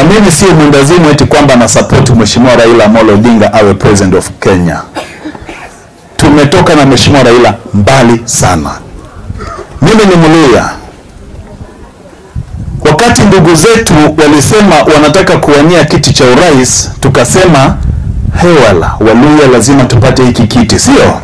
mimi sio mwendazimu eti kwamba na support mheshimiwa Raila Amolo Odinga awe president of Kenya. Tumetoka na mheshimiwa Raila mbali sana. Mimi ni Mluya. Wakati ndugu zetu walisema wanataka kuwania kiti cha urais, tukasema hewala, Waluya lazima tupate hiki kiti, sio?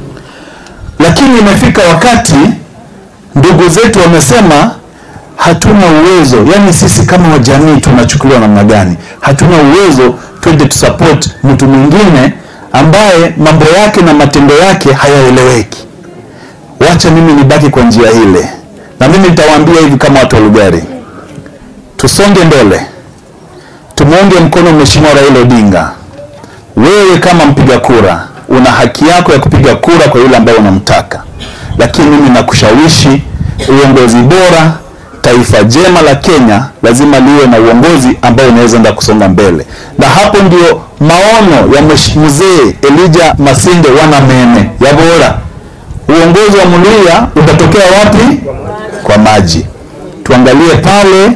Lakini imefika wakati ndugu zetu wamesema hatuna uwezo, yani sisi kama wajamii tunachukuliwa namna gani? Hatuna uwezo, twende tusupport mtu mwingine ambaye mambo yake na matendo yake hayaeleweki. Wacha mimi nibaki kwa njia ile, na mimi nitawaambia hivi kama watu wa Lugari, tusonge mbele, tumuunge mkono Mheshimiwa Raila Odinga. Wewe kama mpiga kura una haki yako ya kupiga kura kwa yule ambaye unamtaka, lakini mimi nakushawishi uongozi bora taifa jema la Kenya lazima liwe na uongozi ambao unaweza enda kusonga mbele, na hapo ndio maono ya mzee Elijah Masinde wana mene ya bora. Uongozi wa Mluya utatokea wapi? Kwa maji. Tuangalie pale,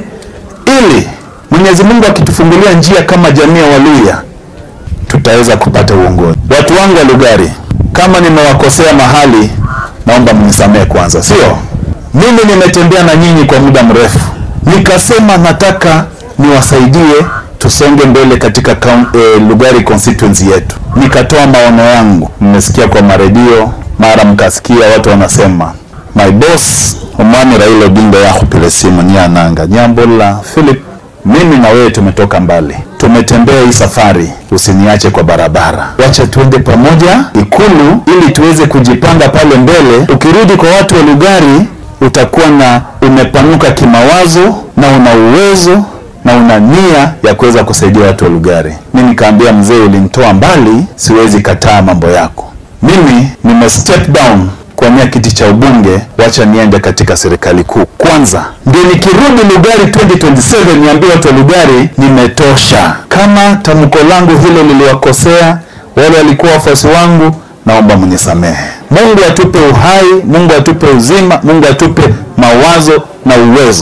ili Mwenyezi Mungu akitufungulia njia kama jamii ya Waluya tutaweza kupata uongozi. Watu wangu wa Lugari, kama nimewakosea mahali, naomba mnisamehe kwanza, sio mimi nimetembea na nyinyi kwa muda mrefu, nikasema nataka niwasaidie tusonge mbele katika e, Lugari constituency yetu. Nikatoa maono yangu, mmesikia kwa maredio, mara mkasikia watu wanasema my boss omwami Raila Odinga yakhupile simu nyananga nyambola Philip, mimi na wewe tumetoka mbali, tumetembea hii safari, usiniache kwa barabara, wacha tuende pamoja Ikulu ili tuweze kujipanga pale mbele. Ukirudi kwa watu wa Lugari utakuwa na umepanuka kimawazo na una uwezo na una nia ya kuweza kusaidia watu wa Lugari. Mimi nikaambia mzee, ulinitoa mbali, siwezi kataa mambo yako. Mimi nime step down kuania kiti cha ubunge, wacha niende katika serikali kuu kwanza, ndio nikirudi Lugari 2027 niambie watu wa Lugari nimetosha. Kama tamko langu hilo liliwakosea wale walikuwa wafuasi wangu, naomba mnisamehe. Mungu atupe uhai, Mungu atupe uzima, Mungu atupe mawazo na uwezo.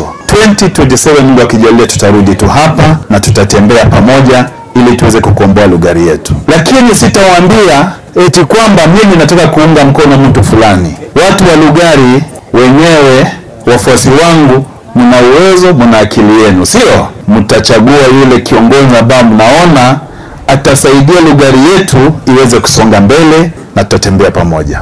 2027 Mungu akijalia, tutarudi tu hapa na tutatembea pamoja ili tuweze kukomboa Lugari yetu, lakini sitawaambia eti kwamba mimi nataka kuunga mkono mtu fulani. Watu wa Lugari wenyewe, wafuasi wangu, mna uwezo, mna akili yenu, sio? Mtachagua yule kiongozi ambao mnaona atasaidia Lugari yetu iweze kusonga mbele na tutatembea pamoja.